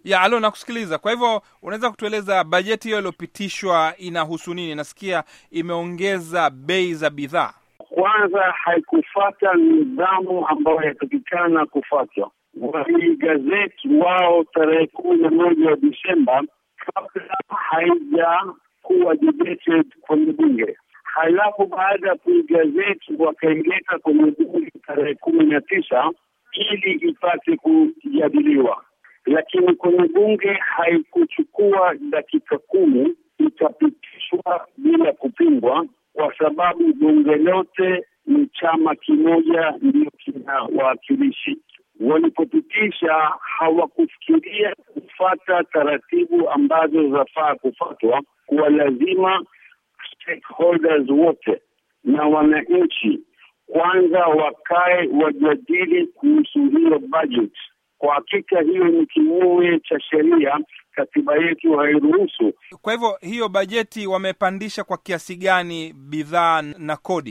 ya alo, nakusikiliza. Kwa hivyo unaweza kutueleza bajeti hiyo iliyopitishwa inahusu nini? Nasikia imeongeza bei za bidhaa. Kwanza haikufata nidhamu ambayo yatakikana kufatwa. Hii gazeti wao tarehe kumi na moja wa Disemba, kabla haijakuwa debated kwenye bunge, halafu baada ya kuigazeti wakaileta kwenye bunge tarehe kumi na tisa ili ipate kujadiliwa, lakini kwenye bunge haikuchukua dakika kumi, itapitishwa bila kupingwa, kwa sababu bunge lote ni chama kimoja ndio kina wawakilishi. Walipopitisha hawakufikiria kufata taratibu ambazo zafaa kufatwa, kuwa lazima stakeholders wote na wananchi kwanza wakae wajadili kuhusu hiyo budget. Kwa hakika hiyo ni kinyume cha sheria, katiba yetu hairuhusu. Kwa hivyo hiyo bajeti wamepandisha kwa kiasi gani bidhaa na kodi?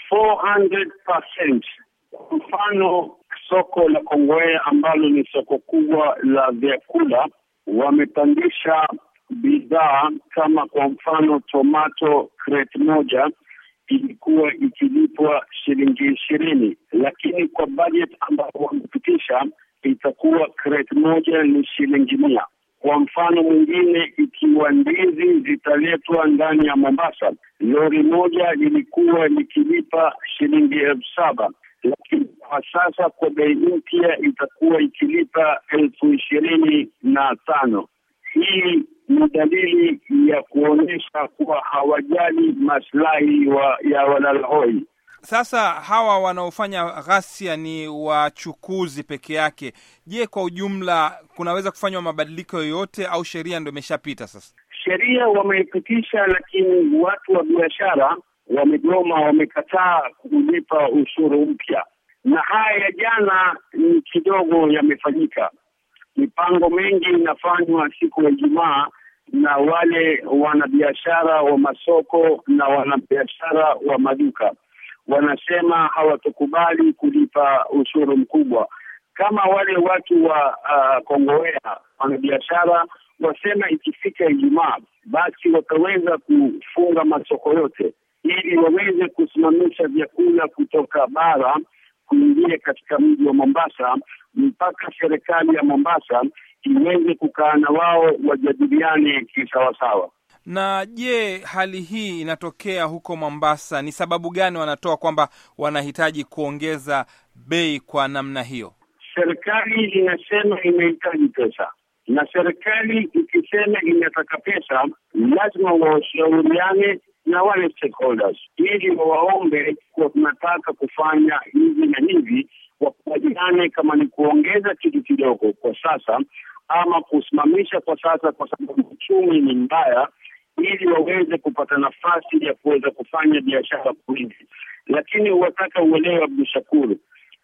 400%. Kwa mfano soko la Kongowea ambalo ni soko kubwa la vyakula, wamepandisha bidhaa kama kwa mfano tomato crate moja ilikuwa ikilipwa shilingi ishirini, lakini kwa budget ambayo wamepitisha itakuwa crate moja ni shilingi mia. Kwa mfano mwingine, ikiwa ndizi zitaletwa ndani ya Mombasa, lori moja lilikuwa likilipa shilingi elfu saba lakini kwa sasa kwa bei mpya itakuwa ikilipa elfu ishirini na tano. Hii ni dalili ya kuonyesha kuwa hawajali maslahi wa, ya walalahoi. Sasa hawa wanaofanya ghasia ni wachukuzi peke yake. Je, kwa ujumla kunaweza kufanywa mabadiliko yoyote au sheria ndo imeshapita sasa? Sheria wameipitisha, lakini watu wa biashara wamegoma, wamekataa kulipa ushuru mpya, na haya ya jana ni kidogo yamefanyika. Mipango mingi inafanywa siku ya Ijumaa na wale wanabiashara wa masoko na wanabiashara wa maduka wanasema hawatokubali kulipa ushuru mkubwa. Kama wale watu wa uh, Kongowea wanabiashara wasema ikifika Ijumaa basi wataweza kufunga masoko yote ili waweze kusimamisha vyakula kutoka bara kuingia katika mji wa Mombasa mpaka serikali ya Mombasa iweze kukaa na wao wajadiliane kisawasawa. Na je, hali hii inatokea huko Mombasa, ni sababu gani wanatoa kwamba wanahitaji kuongeza bei kwa namna hiyo? Serikali inasema inahitaji pesa, na serikali ikisema inataka pesa, lazima washauriane na wale stakeholders ili wawaombe kuwa tunataka kufanya hivi na hivi, wakubaliane kama ni kuongeza kitu kidogo kwa sasa ama kusimamisha kwa sasa, kwa sababu uchumi ni mbaya, ili waweze kupata nafasi ya kuweza kufanya biashara kwingi. Lakini wataka uelewe, Abdu Shakuru,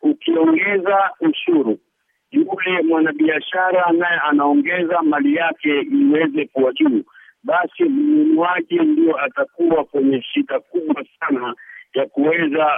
ukiongeza ushuru, yule mwanabiashara naye anaongeza mali yake iweze kuwa juu, basi mnunuaji ndio atakuwa kwenye shida kubwa sana ya kuweza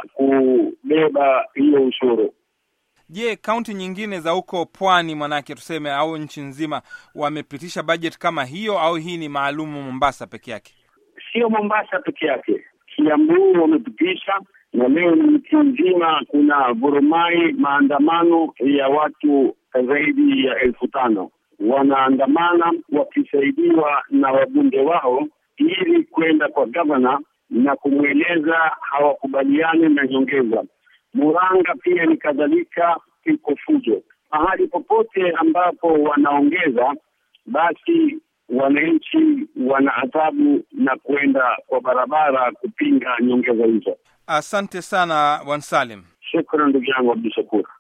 kubeba hiyo ushuru. Je, kaunti nyingine za huko pwani, manake tuseme, au nchi nzima wamepitisha bajeti kama hiyo, au hii ni maalumu Mombasa peke yake? Sio Mombasa peke yake, Kiambu wamepitisha, na leo ni nchi nzima. Kuna vurumai, maandamano ya watu zaidi ya elfu tano wanaandamana wakisaidiwa na wabunge wao ili kwenda kwa gavana na kumweleza hawakubaliani na nyongeza. Muranga pia ni kadhalika, iko fujo. Mahali popote ambapo wanaongeza, basi wananchi wana adhabu na kwenda kwa barabara kupinga nyongeza hizo. Asante sana Bwana Salim. Shukran ndugu yangu Abdu Shakur.